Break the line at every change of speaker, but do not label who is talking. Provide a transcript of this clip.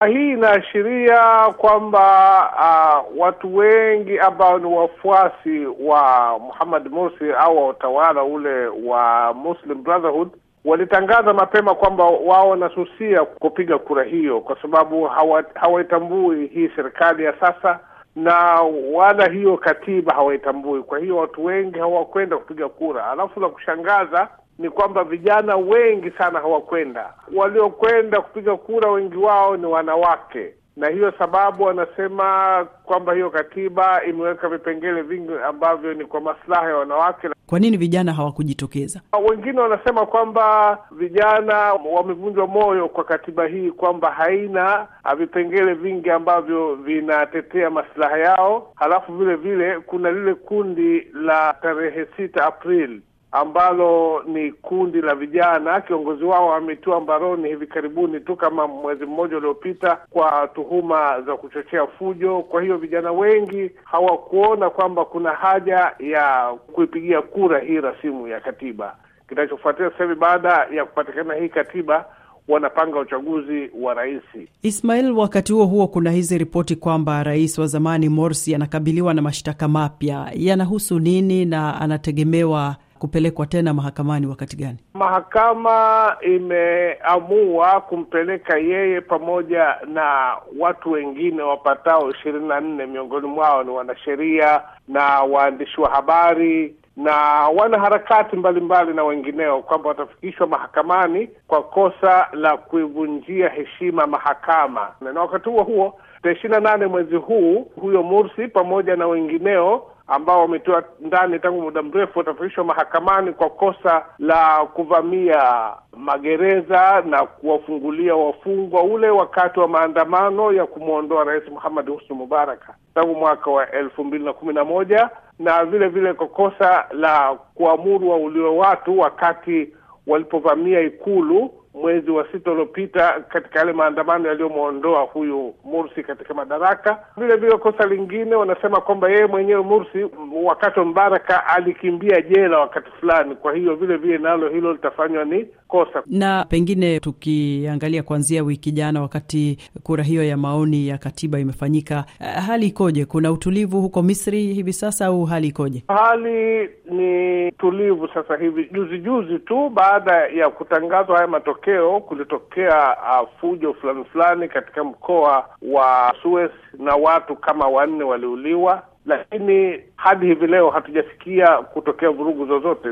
Hii inaashiria kwamba uh, watu wengi ambao ni wafuasi wa Muhammad Morsi au wa utawala ule wa Muslim Brotherhood walitangaza mapema kwamba wao wanasusia kupiga kura hiyo kwa sababu hawaitambui hawa hii serikali ya sasa na wala hiyo katiba hawaitambui. Kwa hiyo watu wengi hawakwenda kupiga kura. Alafu la kushangaza ni kwamba vijana wengi sana hawakwenda. Waliokwenda kupiga kura wengi wao ni wanawake, na hiyo sababu wanasema kwamba hiyo katiba imeweka vipengele vingi ambavyo ni kwa maslaha ya wanawake.
Kwa nini vijana hawakujitokeza?
Wengine wanasema kwamba vijana wamevunjwa moyo kwa katiba hii, kwamba haina vipengele vingi ambavyo vinatetea maslaha yao. Halafu vile vile kuna lile kundi la tarehe sita Aprili ambalo ni kundi la vijana. Kiongozi wao ametiwa mbaroni hivi karibuni tu kama mwezi mmoja uliopita kwa tuhuma za kuchochea fujo. Kwa hiyo vijana wengi hawakuona kwamba kuna haja ya kuipigia kura hii rasimu ya katiba. Kinachofuatia sasa hivi baada ya kupatikana hii katiba wanapanga uchaguzi wa rais.
Ismail, wakati huo huo kuna hizi ripoti kwamba rais wa zamani Morsi anakabiliwa na mashtaka mapya. Yanahusu nini na anategemewa kupelekwa tena mahakamani wakati gani?
Mahakama imeamua kumpeleka yeye pamoja na watu wengine wapatao ishirini na nne, miongoni mwao ni wanasheria na waandishi wa habari na wanaharakati mbalimbali na wengineo, kwamba watafikishwa mahakamani kwa kosa la kuivunjia heshima mahakama. Na wakati huo huo, tarehe ishirini na nane mwezi huu, huyo Mursi pamoja na wengineo ambao wametiwa ndani tangu muda mrefu watafikishwa mahakamani kwa kosa la kuvamia magereza na kuwafungulia wafungwa ule wakati wa maandamano ya kumwondoa Rais Muhammad Husni Mubaraka tangu mwaka wa elfu mbili na kumi na moja na vile vile kwa kosa la kuamuru wauliwe watu wakati walipovamia ikulu mwezi wa sita uliopita katika yale maandamano yaliyomwondoa huyu Mursi katika madaraka. Vile vile kosa lingine wanasema kwamba yeye mwenyewe Mursi wakati wa Mbaraka alikimbia jela wakati fulani, kwa hiyo vile vile nalo hilo litafanywa ni kosa.
Na pengine tukiangalia kuanzia wiki jana, wakati kura hiyo ya maoni ya katiba imefanyika, hali ikoje? Kuna utulivu huko Misri hivi sasa au hali ikoje?
Hali ni tulivu sasa hivi. Juzi juzi tu baada ya kutangazwa haya matokeo, kulitokea uh, fujo fulani fulani katika mkoa wa Suez na watu kama wanne waliuliwa, lakini hadi hivi leo hatujasikia kutokea vurugu zozote.